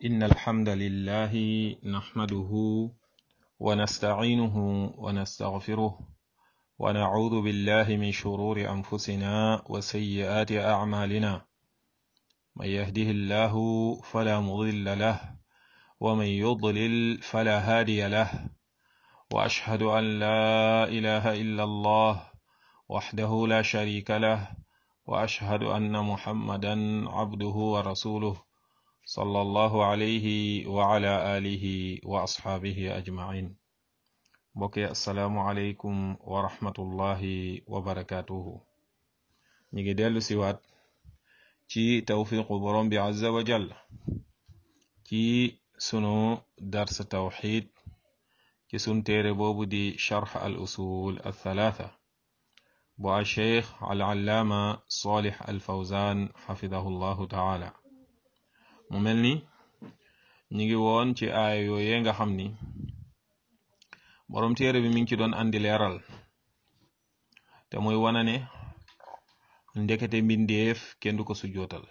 إن الحمد لله نحمده ونستعينه ونستغفره ونعوذ بالله من شرور أنفسنا وسيئات أعمالنا من يهده الله فلا مضل له ومن يضلل فلا هادي له وأشهد أن لا إله إلا الله وحده لا شريك له وأشهد أن محمدا عبده ورسوله صلى الله عليه وعلى آله وأصحابه أجمعين بقي السلام عليكم ورحمة الله وبركاته نيجي ديلو سيوات ci tawfiqu borom bi azza wa jall ci sunu dars tawxid ci sun téere boobu di charx al usul al thalatha bu al cheikh al allaama salih al fawzan xafidahu llahu taala mu mel ni ñi ngi woon ci aaya yooyee nga xam ni borom téere bi mi ngi ci doon andi leeral te muy wana ne ndekete mbindeef kenn du ko sujootal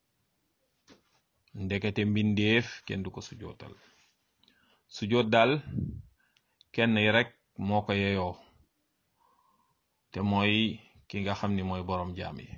ndekete mbindeef kenn du ko sujootal sujoot daal kenn yi rek moo ko yeyoo te mooy ki nga xam ni mooy boroom jaam yi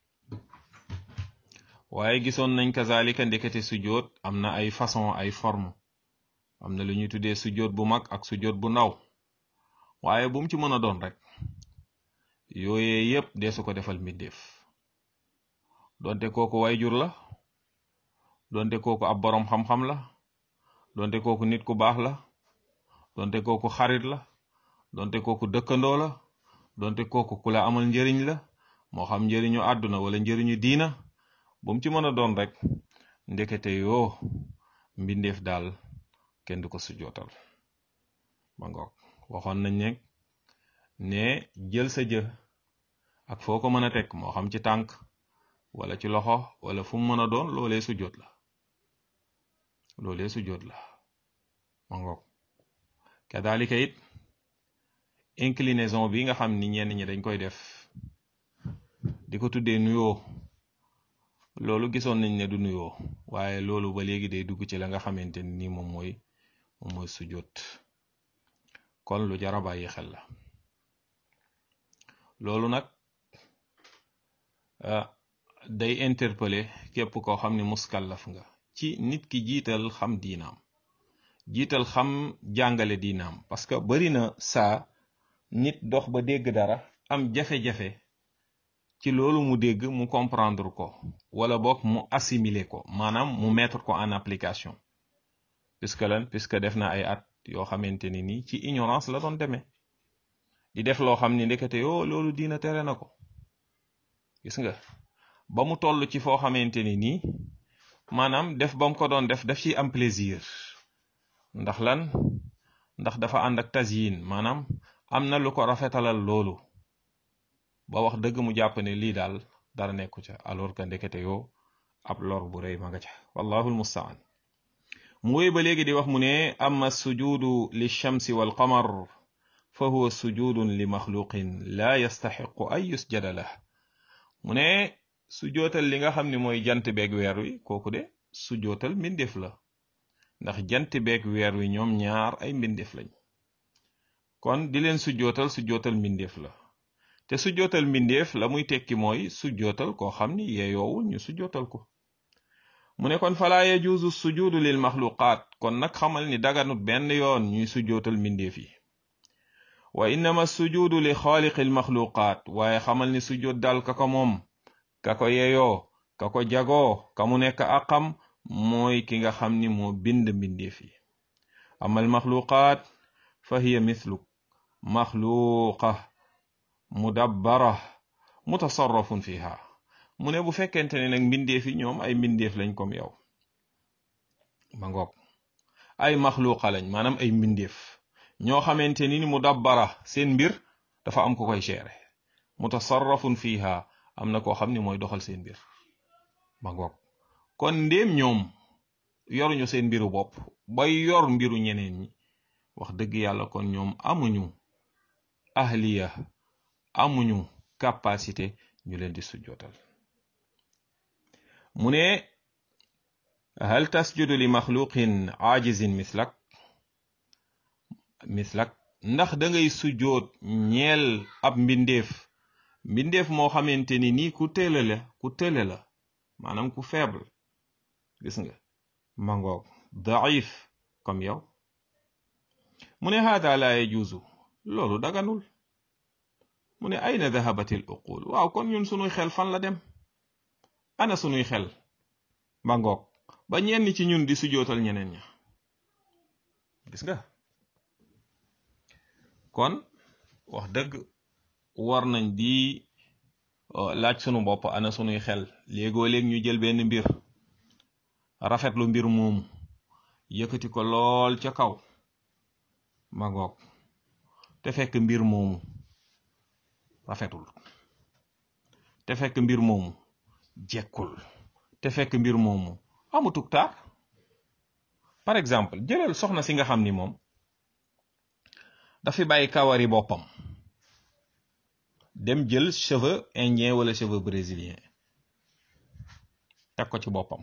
waaye gisoon nañ kazalika ndekete sujoot am na ay façon ay forme am na lu ñuy tuddee sujoot bu mag ak sujoot bu ndaw waaye bu mu ci mën a doon rek yooyee yépp deesu ko defal mbindeef donte kooku wayjur la donte kooku ab boroom xam-xam la donte kooku nit ku baax la donte kooku xarit la donte kooku dëkkandoo la donte kooku ku la amal njëriñ la moo xam njëriñu àdduna wala njëriñu diina bu mu ci mën a doon rek ndekete yoo mbindeef daal kenn du ko sujootal ba ngoog waxoon nañ ne ne jël sa jë ak foo ko mën a teg moo xam ci tànk wala ci loxo wala fu mu mën a doon loolee sujjoot la loolee sujjoot la ma ngoog kadalika it inclinaison bi nga xam ni ñenn ñi dañ koy def di ko tuddee nuyoo loolu gisoon nañ ne du nuyoo waaye loolu ba léegi day dugg ci la nga xamante ni moom mooy moom mooy sujjoot kon lu jara bàyyi xel la loolu nag day interpeller képp koo xam ne muskallaf nga ci nit ki jiital xam diinaam jiital xam jàngale diinaam parce que bari na saa nit dox ba dégg dara am jafe-jafe ci loolu mu dégg mu comprendre ko wala boog mu assimiler ko maanaam mu mettre ko en application puisque lan puisque def na ay at yoo xamante ni nii ci ignorance la doon demee di def loo xam ni ndekete yoo loolu diina tere na ko gis nga ba mu toll ci foo xamante ni nii maanaam def ba mu ko doon def daf ci am plaisir ndax lan ndax dafa ànd ak tasyin maanaam am na lu ko rafetalal loolu ba wax dëgg mu jàpp ne lii daal dara nekku ca alors que ndekete yoo ab lor bu rëy ma nga ca wallahu almustaan mu wéy ba léegi di wax mu ne amma sujudu li shamsi wal qamar fa huwa sujudun li maxluqin laa yastaxiqu an yusjada lah mu ne sujootal li nga xam ne mooy jant beeg weer wi kooku de sujootal mbindeef la ndax jant beeg weer wi ñoom ñaar ay mbindeef lañ kon di leen sujootal sujootal mbindeef la te sujootal mbindeef la muy tekki mooy sujootal koo xam ni yeeyoowul ñu sujootal ko mu ne kon falaa yajuuzu sujuudu lil maxluqaat kon nag xamal ni daganut benn yoon ñuy sujootal mbindeef yi wa innama sujuudu li xaaliqi almaxluqaat waaye xamal ni sujoot daal ka ko moom ka ko yeyoo ka ko jagoo ka mu nekk aqam mooy ki nga xam ni moo bind mbindeef yi ama almaxluqaat fa hiya mithluk maxluqa mudabbara mutasarrafun fiha mu ne bu fekkente ne nag mbindeef yi ñoom ay mbindeef lañ comme yow ma ngoog ay maxluqa lañ maanaam ay mbindeef ñoo xamante ni mu dabbara seen mbir dafa am ko koy gérer mutasarrafun fiha am na koo xam ni mooy doxal seen mbir ma ngoog kon ndéem ñoom yoruñu seen mbiru bopp bay yor mbiru ñeneen ñi wax dëgg yàlla kon ñoom amuñu ahliya amuñu capacité ñu leen di sujjootal mu ne hal tasjudu li maxluqin aajizin mislak mislak ndax da ngay sujjoot ñeel ab mbindeef mbindeef moo xamante ni nii ku tële la ku tële la maanaam ku faible gis nga mangoog daif comme yow mu ne haada la yajuuzu loolu daganul mu ne ayna dahabat al uqul waaw kon ñun sunuy xel fan la dem ana sunuy xel mangoog ba ñenn ci ñun di sujootal ñeneen ña gis nga kon wax dëgg war nañ di laaj sunu bopp ana sunuy xel léegoo léeg ñu jël benn mbir rafetlu mbir moomu yëkkati ko lool ca kaw ma ngoog te fekk mbir moomu rafetul te fekk mbir moomu jekkul te fekk mbir moomu amutuk taar par exemple jëlal soxna si nga xam ni moom dafi bàyyi kawari boppam dem jël cheveux indien wala cheveux brésilien teg ko ci boppam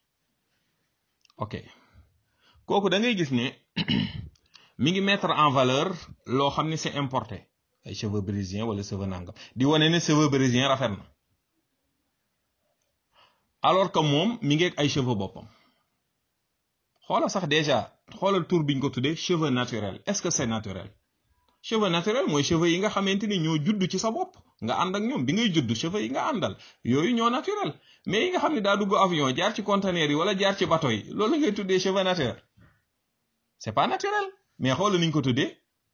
ok kooku da ngay gis ne mi ngi mettre en valeur loo xam ne c'est importé ay cheveux brésilien wala cheveux nangam di wane ne cheveux brésilien rafet na alors que moom mi ngi ak ay cheveux boppam xoola sax déjà xoolal tur biñ ko tuddee cheveux naturel est-ce que c'est naturel cheveux naturel mooy cheveux yi nga xamante ni ñoo judd ci sa bopp nga ànd ak ñoom bi ngay judd cheveux yi nga àndal yooyu ñoo naturel mais yi nga xam ne daa dugg avion jaar ci conteneur yi wala jaar ci bateau yi loolu la ngay tuddee cheveux naturel c'est pas naturel mais xoolal niñ ko tuddee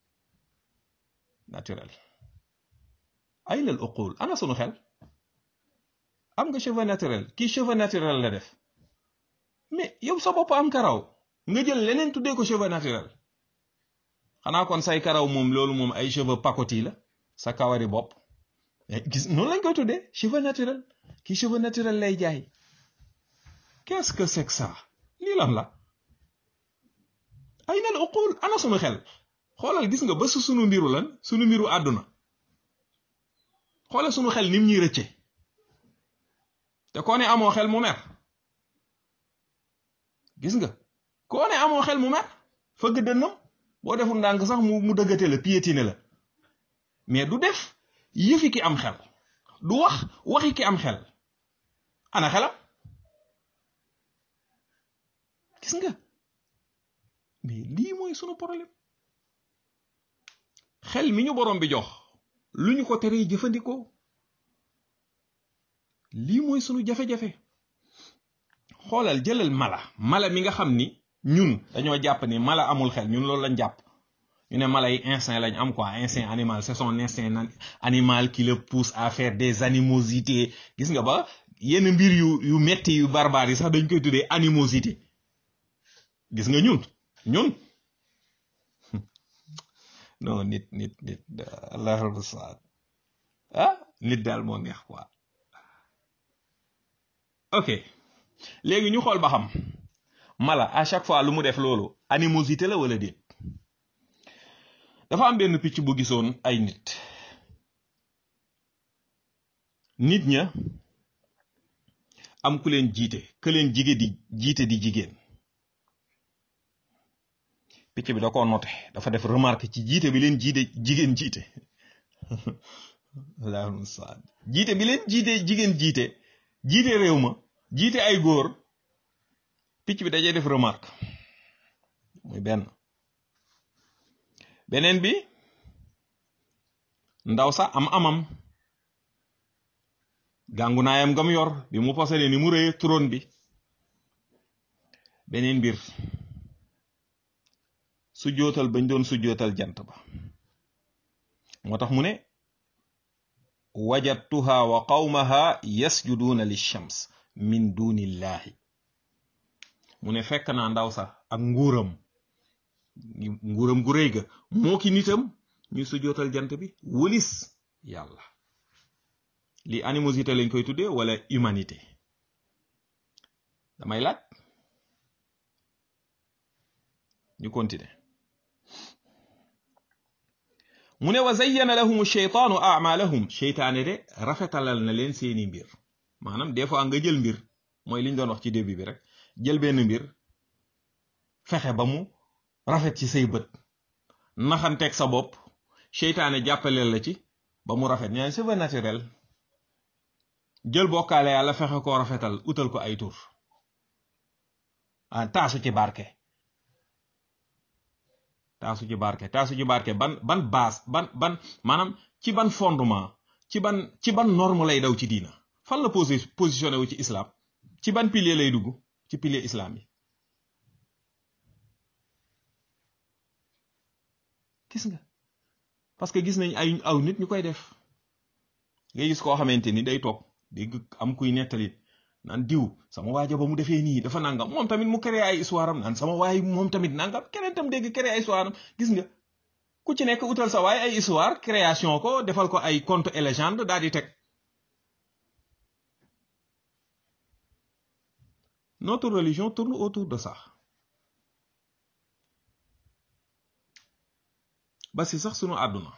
naturel ay lal uqul ana sunu xel am nga cheveux naturel kii cheveux naturel la def mais yow sa bopp am karaw nga jël leneen tuddee ko cheveux naturel xanaa kon say karaw moom loolu moom ay cheveux pacotille la sa kawari bopp gis noonu lañ koy tuddee cheveux naturel kii cheveux naturel lay jaay qu'est-ce que c'est que ça lii lan la ay nal uqul ana sunu xel xoolal gis nga ba su sunu mbiru lan sunu mbiru àdduna xoolal sunu xel nim ñuy rëcce te koo ne amoo xel mu mer gis nga koo ne amoo xel mu mer fëgg dënnam boo deful ndànk sax mu mu dëggate la piétine la mais du def yëfi ki am xel du wax waxi ki am xel ana xelam gis nga mais lii mooy sunu problème xel mi ñu borom bi jox lu ñu ko teree jëfandikoo lii mooy sunu jafe-jafe xoolal jëlal mala mala mi nga xam ni ñun dañoo jàpp ni mala amul xel ñun loolu lañ jàpp ñu ne mala yi instinct lañ am quoi instinct animal c'est son instinct animal qui le pousse à faire des animosités gis nga ba yenn mbir yu yu metti yu barbare yi sax dañ koy tuddee animosité gis nga ñun ñun non nit nit nit allahul musta'an ah nit daal moo neex quoi ok léegi ñu xool ba xam mala à chaque fois lu mu def loolu animosité la wala déet dafa am benn picc bu gisoon ay nit nit ña am ku leen jiite ku leen jige di jiite di jigéen picc bi da ko noté dafa def remarque ci jiite bi leen jiite jigéen jiite allahul musta'an jiite bi leen jiite jigéen jiite jiite réew ma jiite ay góor picc bi dajee def remarque muy benn beneen bi ndaw sa am amam gàngu naayam gam yor bi mu posale ni mu rëye trône bi beneen mbir su jootal bañ doon su jootal jant ba moo tax mu ne wajadtuha wa qawmaha yasjuduuna lishams min dunillahi mu ne fekk naa ndaw sax ak nguuram nguuram gu rëy ga moo ki nitam ñuy sujootal jant bi wëlis yàlla li animosité lañ koy tuddee wala humanité damay laaj ñu continuer mu ne wa zayyana lahum sheytaanu amalahum sheytaane de rafetalal na leen seeni mbir maanaam des fois nga jël mbir mooy liñ doon wax ci début bi rek jël benn mbir fexe ba mu rafet ci say bët naxanteeg sa bopp seytaane jàppaleel la ci ba mu rafet ñaan c'est naturel jël bokkaale yàlla fexe koo rafetal utal ko ay tur ah taasu ci barke taasu ci barke taasu ci barke ban ban base ban ban maanaam ci ban fondement ci ban ci ban norme lay daw ci diina fan la posé positionné wu ci islam ci ban pilier lay dugg ci pilier islam yi gis nga parce que gis nañ ay aw nit ñu koy def ngay gis koo xamante ni day toog dégg am kuy nettali naan diw sama waaja ba mu defee nii dafa nangam moom tamit mu créé ay histoire am naan sama waay moom tamit nangam keneen tam dégg créé ay histoire am gis nga ku ci nekk utal sa waay ay histoire création ko defal ko ay conte et légende daal di teg notre religion tourne autour de ça ba si sax sunu àdduna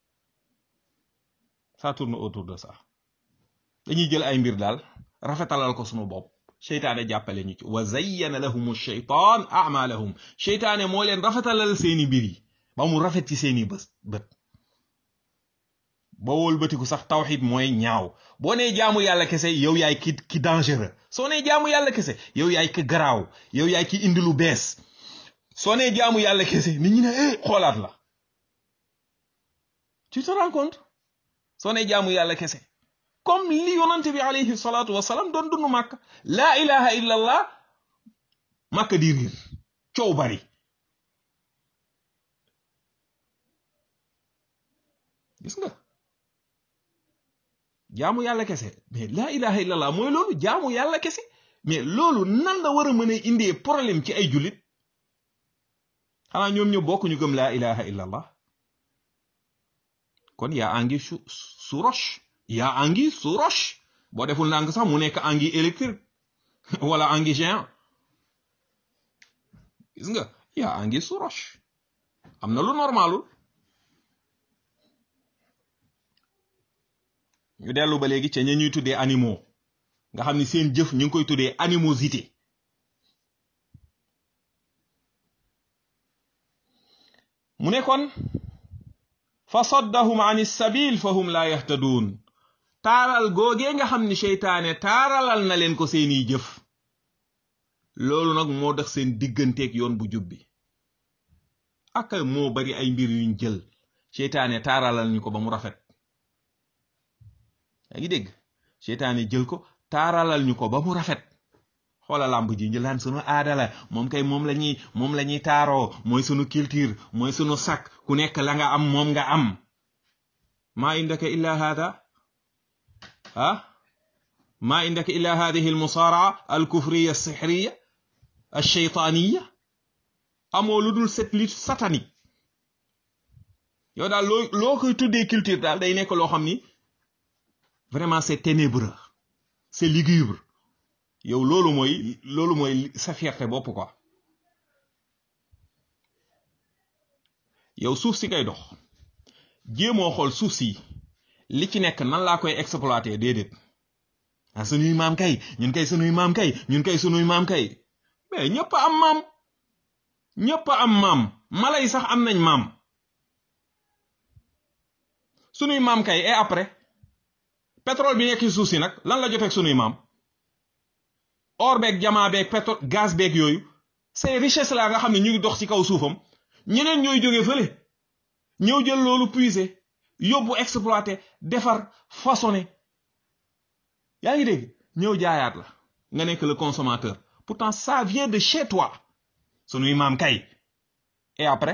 ça tourne autour de ça dañuy jël ay mbir daal rafetalal ko sunu bopp seytaane jàppale ñu ci wa zayyana lahum sheytaan amalahum seytaane moo leen rafetalal seeni mbir yi ba mu rafet ci seeni bës bët ba wëlbatiku sax tawxid mooy ñaaw boo nee jaamu yàlla kese yow yaay ki ki dangereux soo nee jaamu yàlla kese yow yaay ki garaaw yow yaay ki indi lu bees soo nee jaamu yàlla kese nit ñi ne eh xoolaat la tu te rends compte soo nee jaamu yàlla kese comme li yonante bi alayhi salaatu wasalaam doon dund màkk laa ilaha illa allah màkk di riir coow bari gis nga jaamu yàlla kese mais laa ilaha illa allah mooy loolu jaamu yàlla kese mais loolu nan la war a mën a indee problème ci ay jullit xanaa ñoom ñu bokk ñu gëm laa ilaha illa allah kon yaa angi su su roche yaa angi su roche boo deful ndànk sax mu nekk angi électrique wala angi géant gis nga yaa angi su roche am na lu normalul ñu dellu ba léegi ca ña ñuy tuddee animaux nga xam ni seen jëf ñu ngi koy tuddee animosité mu ne kon fa saddahum an sabil fa hum laa yahtaduun taaral googee nga xam ni seytaane taaralal na leen ko seeni jëf loolu nag moo tax seen digganteeg yoon bu jub bi ak moo bari ay mbir yuñ jël seytaane taaralal ñu ko ba mu rafet yaa ngi dégg seytaane jël ko taaralal ñu ko ba mu rafet xoola làmb ji ñu laan sunu aada la moom kay moom la ñuy moom la ñuy taaroo mooy sunu culture mooy sunu sak ku nekk la nga am moom nga am maa indaka illa hada ah maa indaka illa hadihi almusaaraa alkufriya alsixriya alcheytaaniya amoo lu dul cette lutte satanique yow daal loo loo koy tuddee culture daal day nekk loo xam ni vraiment c'est ténébreux c'est lugubre yow loolu mooy loolu mooy sa fierté bopp quoi yow suuf si ngay dox jéemoo xool suuf si li ci nekk nan laa koy exploiter déedéet ah sunuy maam kay ñun kay sunuy maam kay ñun kay sunuy maam kay mais ñëpp am maam ñëpp am maam mala yi sax am nañ maam sunuy maam kay et après pétrole bi nekk ci suuf si nag lan la joteeg sunuy maam or beeg jamaa beeg pétrole gaz beeg yooyu ces richesses la nga xam ne ñu ngi dox ci kaw suufam ñeneen ñooy jóge fële ñëw jël loolu puiser yóbbu exploiter defar façonner yaa ngi dégg ñëw jaayaat la nga nekk le consommateur pourtant ça vient de chez toi sunuy maam kay et après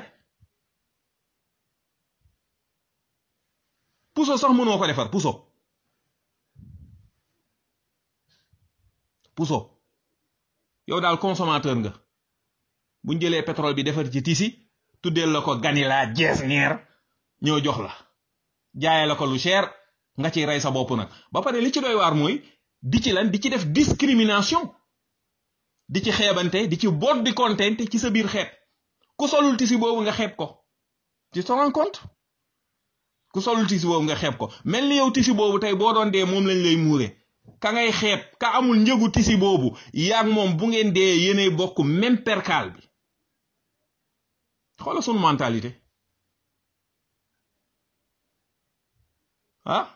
puso sax mënoo ko defar puso puso yow daal consommateur nga buñ jëlee pétrole bi defar ci tisi tuddeel la ko ganila jesneer ñoo jox la jaaye la ko lu cher nga ciy rey sa bopp nag ba pare li ci doy waar mooy di ci lan di ci def discrimination di ci xeebante di ci boot di kontente ci sa biir xeet ku solul tisi boobu nga xeeb ko tu te rends compte ku solul tisi boobu nga xeeb ko mel ni yow tisi boobu tey boo doon dee moom lañ lay muure ka ngay xeeb ka amul njëgu tisi boobu yaag moom bu ngeen dee yéenay bokk même perkaal bi xoola sunu mentalité ah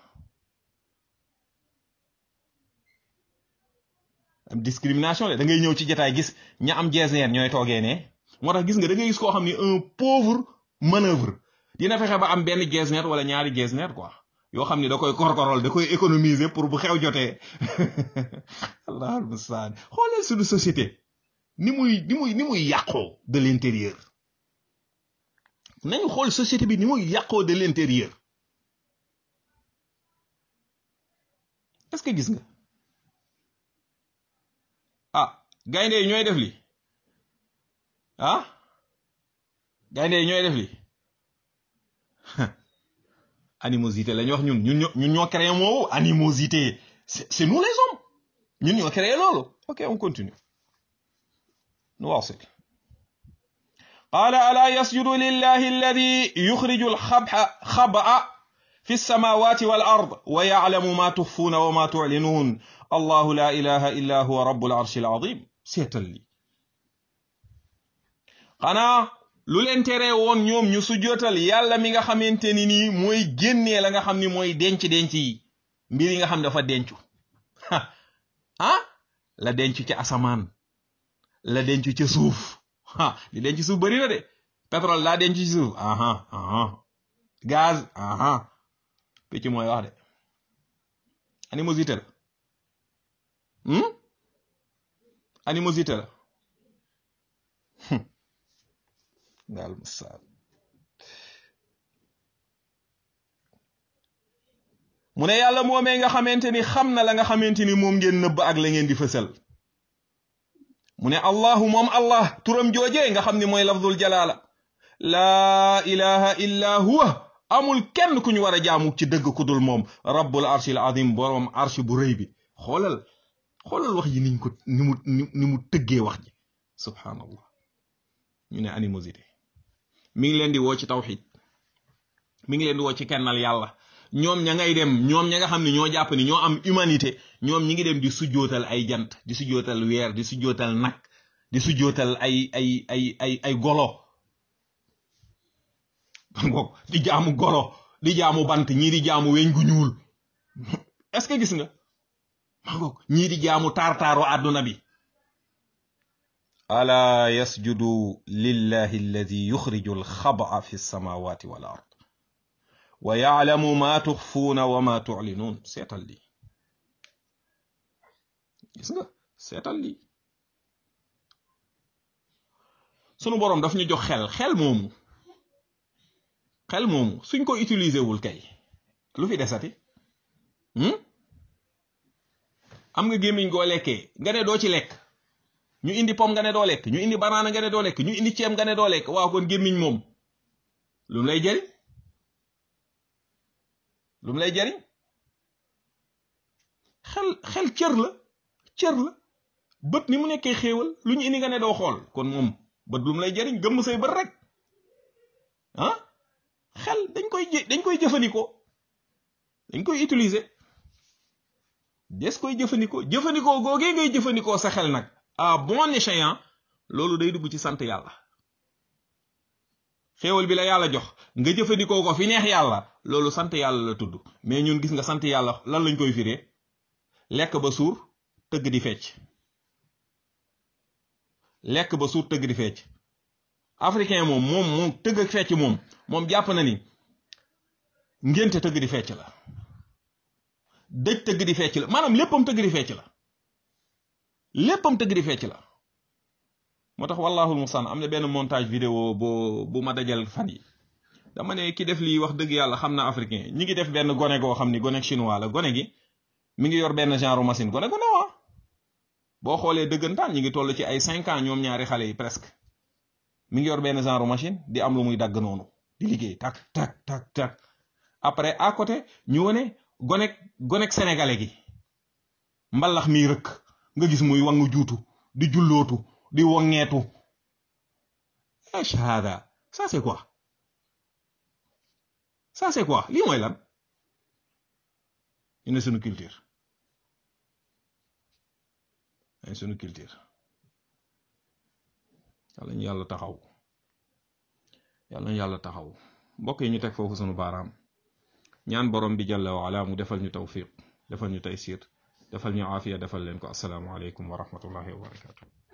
am discrimination la da ngay ñëw ci jotaay gis ña am jeesneer ñooy toogee ne moo tax gis nga da ngay gis koo xam ni un pauvre manœuvre dina fexe ba am benn jeesneer wala ñaari jeesneer quoi yoo xam ni da koy korkorol da koy économiser pour bu xew jotee allahul mustaan xoolal suñu société ni muy ni muy ni muy yàqoo de l'intérieur nañu xool société bi ni muy yàqoo de l'intérieur est-ce que gis nga ah gaynde yi ñooy def li ah gaynde yi ñooy def li animosité la ñu wax ñun ñun ñoo ñun ñoo créé moowu animosité c'est nous les hommes ñun ñoo créé loolu ok on continue نواصل قال ألا يسجد لله الذي يخرج الخبأ خبأ في السماوات والأرض ويعلم ما تخفون وما تعلنون الله لا إله إلا هو رب العرش العظيم seetal li xanaa lu leen tere woon ñoom ñu sujjootal yàlla mi nga xamante ni nii mooy génnee la nga xam ni mooy denc denc yi mbir yi nga xam dafa dencu ah la denc ci asamaan la denc ca suuf ah li denc suuf bari na de pétrole daa denc ci suuf aha aha gaz aha picc mooy wax de animosité la animosité la daal musaal mu ne yàlla moomee nga xamante ni xam na la nga xamante ni moom ngeen nëbb ak la ngeen di fësal mu ne allahu moom allah turam joojee nga xam ni mooy lafdul jalaala laa ilaha illa huwa amul kenn ku ñu war a jaamu ci dëgg ku dul moom rabbul arshil azim boroom arsh bu rëy bi xoolal xoolal wax ji niñ ko ni mu ni mu tëggee wax ji subhanallah ñu ne animosité mi ngi leen di woo ci tawxid mi ngi leen di woo ci kennal yàlla ñoom ña ngay dem ñoom ña nga xam ne ñoo jàpp ni ñoo am humanité ñoom ñi ngi dem di sujjootal ay jant di sujjootal weer di sujjootal nag di sujjootal ay ay ay ay ay golo ngoog di jaamu golo di jaamu bant ñii di jaamu weñ gu ñuul est-ce que gis nga ma ngoog ñii di jaamu taar-taaru àdduna bi ala yasjudu lillahi alladi yuxriju alxabaa fi samawati wal ard wa yaalamu ma tuxfuuna wa ma tuclinuun seetal lii gis nga seetal lii sunu boroom daf ñu jox xel xel moomu xel moomu suñ ko utiliser wul kay lu fi desati am nga gémmiñ goo lekkee nga ne doo ci lekk ñu indi pom nga ne doo lekk ñu indi banaana nga ne doo lekk ñu indi ceeb nga ne doo lekk waaw kon gémmiñ moom lu mu lay jëriñ lu mu lay jëriñ xel xel cër la cër la bët ni mu nekkee xéewal lu ñu indi nga ne doo xool kon moom bët lu mu lay jëriñ gëmm say bët rek ah xel dañ koy dañ koy jëfandikoo dañ koy utiliser des koy jëfandikoo jëfandikoo googee ngay jëfandikoo sa xel nag à bon escient loolu day dugg ci sant yàlla xéewal bi la yàlla jox nga jëfandikoo ko fi neex yàlla loolu sant yàlla la tudd mais ñun gis nga sant yàlla lan lañ koy firee lekk ba suur tëgg di fecc lekk ba suur tëgg di fecc africain moom moom moom tëgg ak fecc moom moom jàpp na ni ngénte tëgg di fecc la dëj tëgg di fecc la maanaam léppam tëgg di fecc la léppam tëgg di fecc la moo tax wallahul mustaan am na benn montage vidéo boo bu ma dajal fan yi dama ne ki def lii wax dëgg yàlla xam na africain ñi ngi def benn gone goo xam ni gone chinois la gone gi mi ngi yor benn genre machine gone gu ne waa boo xoolee dëggantaan ñi ngi toll ci ay cinq ans ñoom ñaari xale yi presque mi ngi yor benn genre machine di am lu muy dagg noonu di liggéey tak tak tak tak après à côté ñu wane gonek gonek sénégalais gi mbalax mi rëkk nga gis muy wangu juutu di jullootu di wongeetu shahada ça c'est quoi ça c'est quoi lii mooy lan ñu ne suñu culture ay sunu culture yàlla ñu yàlla taxaw yàlla ñu yàlla taxaw mbokk yi ñu teg foofu sunu baaraam ñaan borom bi jalla wa ala mu defal ñu tawfiq defal ñu taysir defal ñu aafiya defal leen ko asalaamu aleykum wa rahmatullahi wa barakatuh